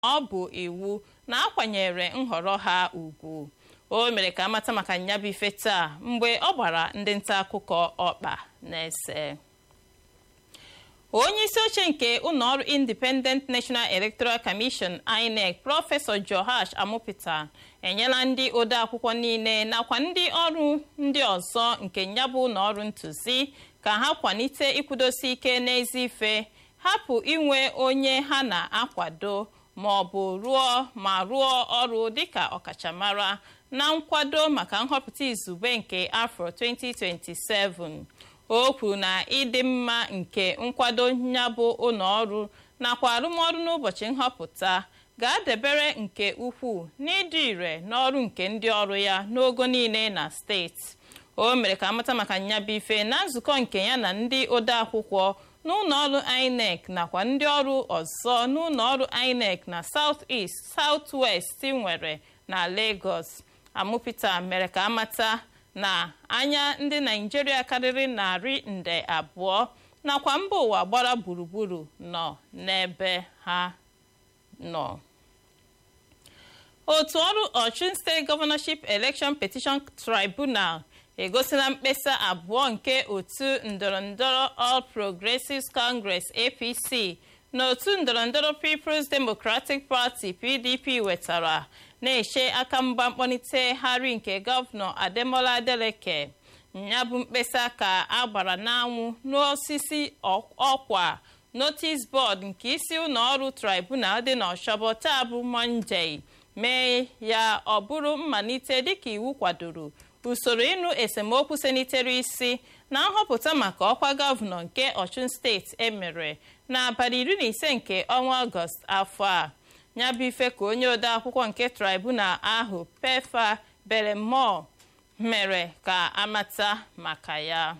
ọ bụ iwu na akwanyere nhọrọ ha ugwu o mere ka amata maka nyabụ ife taa mgbe ọ gbara ndị nta akụkọ ọkpa na-ese onye isi oche nke ụlọọrụ independent national electoral commission inec prọfesọ johash amụpụta enyela ndị odeakwụkwọ niile nakwa ndị ọrụ ndị ọzọ nke nyabụ ụlọọrụ ntụzi ka ha kwalite ịkwụdosi ike n'ezi ife hapụ inwe onye ha na-akwado ma ọ bụ rụọ ma rụọ ọrụ dịka ọkachamara na nkwado maka nhọpụta izugbe nke afọ 2027 o kwuru na ịdị mma nke nkwado nyabụ ụlọọrụ nakwa arụmọrụ n'ụbọchị nhọpụta ga-adebere nke ukwuu n'ịdị ire n'ọrụ nke ndị ọrụ ya n'ogo niile na steeti o mere ka amata maka nyabụ ife na nzukọ nke ya na ndị odeakwụkwọ n'ụlọọrụ inec nakwa ndị ọrụ ọzọ n'ụlọọrụ inec na south east south west nwere na lagos amụpụta mere ka amata na anya ndị naijiria karịrị narị nde abụọ nakwa mba ụwa gbara gburugburu nọ n'ebe ha nọ otu ọrụ Ọchụn steeti gọvanọship election petition tribunal egosila mkpesa abụọ nke otu ndọrọndọrọ all progressives congress apc na otu ndọrọndọrọ people's democratic party pdp wetara na-eche aka mgba mkpọlitegharị nke gọvanọ ademola adeleke ya bụ mkpesa ka a gbara n'anwụ n'osisi ọkwa notice board nke isi ụlọọrụ tribunal dị n'ọshọbọ taa bụ monday mee ya ọ bụrụ mmalite dịka iwu kwadoro usoro ịnụ esemokwu senitere isi na nhọpụta maka ọkwa gọvanọ nke ọchụn steeti emere n'abalị iri na ise nke ọnwa ọgọst afọ a ya bụ ife ka onye odeakwụkwọ nke tribunal ahụ pefa belemo mere ka amata maka ya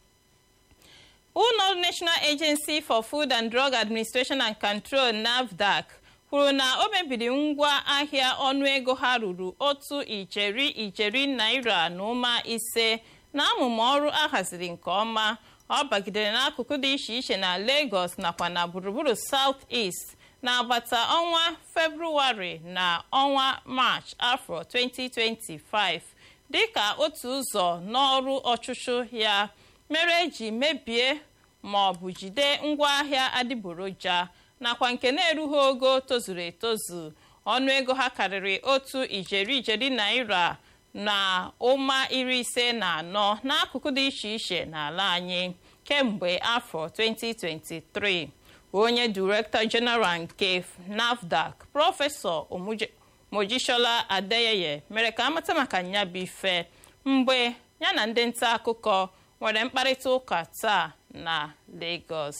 ụlọ national agency for food and drug administration and control nafdac kwuru na o mebiri ngwa ahịa ọnụego ha ruru otu ijeri ijeri naira na ụma ise na amụma ọrụ ahaziri nke ọma ọ bagidere n'akụkụ dị iche iche na Lagos nakwa na gburugburu South East n'agbata ọnwa Febrụwarị na ọnwa March afọ 2025 dịka otu ụzọ n'ọrụ ọchụchụ ya mere eji mebie ma ọ bụ jide ngwaahịa adịgboroja nakwa nke na-erughị ogo tozuru etozu ọnụego ha karịrị otu ijeri ijeri naira na ụma iri ise na anọ n'akụkụ dị iche iche n'ala anyị kemgbe afọ 2023 onye direktọ jeneral nke nafdac prọfesọ mojisola adeyeye mere ka amata maka nyabụ ife mgbe ya na ndị nta akụkọ nwere mkparịta ụka taa na Lagos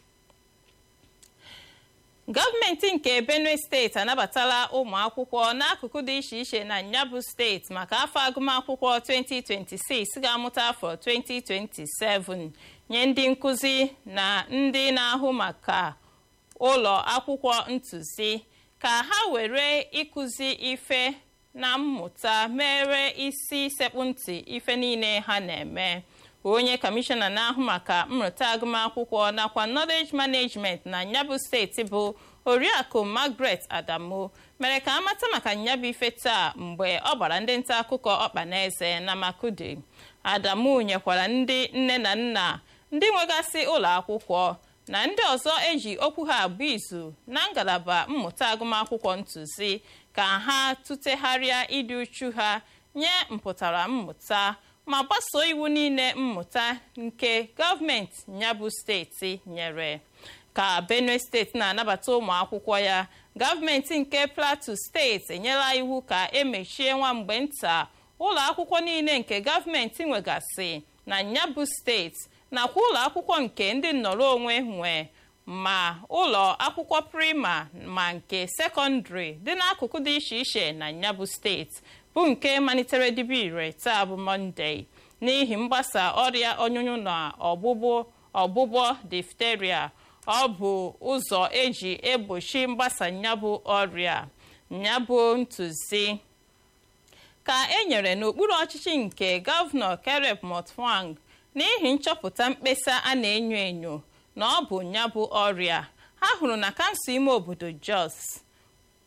gọọmenti nke benue steeti anabatala ụmụ akwụkwọ n'akụkụ dị iche iche na nyabụ steeti maka afọ agụmakwụkwọ 2026 ga-amụta afọ 2027 nye ndị nkụzi na ndị na-ahụ maka ụlọ akwụkwọ ntụzi ka ha were ịkụzi ife na mmụta mere isi sekpụ ntị ife niile ha na-eme onye kọmishọna na-ahụ maka mmụta agụmakwụkwọ nakwa knowledge management na nyabụ steeti bụ oriakụ Margaret Adamu mere ka amata maka nyabụ ife taa mgbe ọ gbara ndị nta akụkọ ọkpa na eze na Makudi Adamu nyekwara ndị nne na nna ndị nwegasị ụlọ akwụkwọ na ndị ọzọ eji okwu ha abụ izu na ngalaba mmụta agụmakwụkwọ ntụzi ka ha tụtegharịa ịdị uchu ha nye mpụtara mmụta ma gbasoo iwu niile mmụta nke gọọmenti nyabụ steeti nyere ka benue steeti na-anabata ụmụ akwụkwọ ya gọọmenti nke plateau steeti enyela iwu ka emechie nwa mgbe nta ụlọ akwụkwọ niile nke gọọmenti nwegasị na nyabụ steeti nakwa ụlọ akwụkwọ nke ndị nnọrọ onwe nwe ma ụlọ akwụkwọ prima ma nke sekọndịrị dị n'akụkụ dị iche iche na nyabụ steeti bụ nke malitere dibe ire taa bụ mọnde n'ihi mgbasa ọrịa ọnyụnyụ na ọgbụgbọ ọgbụgbọ difteria ọ bụ ụzọ eji egbochi mgbasa nyabụ ọrịa nyabụ ntụzi ka e nyere n'okpuru ọchịchị nke gọvanọ Caleb Mutfwang n'ihi nchọpụta mkpesa a na-enyo enyo na ọ bụ nyabụ ọrịa ha hụrụ na kansụl ime obodo Jos